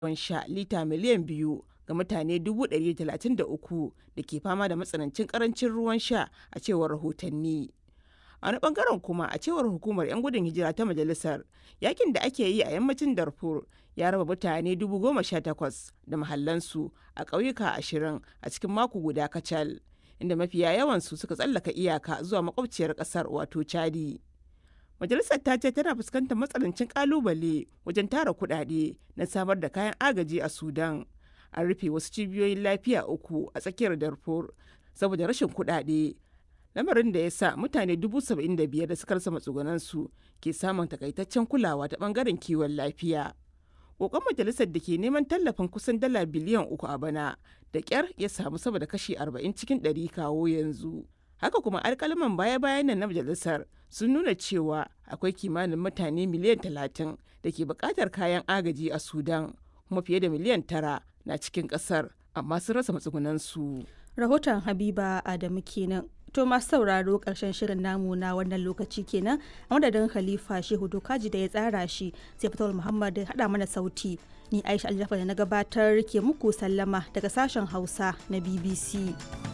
ruwan sha lita miliyan biyu ga mutane 133 da ke fama da matsanancin karancin ruwan sha a cewar rahotanni. A wani bangaren kuma a cewar hukumar 'yan gudun hijira ta majalisar yakin da ake yi a yammacin Darfur ya raba mutane 18,000 da mahallansu a ƙauyuka ashirin a cikin mako guda kacal inda mafiya yawansu suka tsallaka iyaka zuwa makwabciyar ƙasar wato Chadi. Majalisar ta ce tana fuskantar matsanancin kalubale wajen tara kuɗaɗe na samar da kayan agaji a Sudan. An rufe wasu cibiyoyin lafiya uku a tsakiyar Darfur saboda rashin kuɗaɗe. Lamarin da ya sa mutane dubu saba'in da biyar da suka rasa matsugunansu ke samun takaitaccen kulawa ta bangaren kiwon lafiya. Kokon majalisar da ke neman tallafin kusan dala biliyan uku a bana da ƙyar ya samu sama da kashi arba'in cikin ɗari kawo yanzu. haka kuma alkalaman baya-bayan nan na majalisar sun nuna cewa akwai kimanin mutane miliyan talatin da ke bukatar kayan agaji a sudan kuma fiye da miliyan tara na cikin kasar amma sun rasa matsugunansu rahoton habiba adamu kenan to masu sauraro karshen shirin namu na wannan lokaci kenan a madadin khalifa shehu dokaji da ya tsara shi sai fatawar muhammad da hada mana sauti ni aisha aljafa da na gabatar ke muku sallama daga sashen hausa na bbc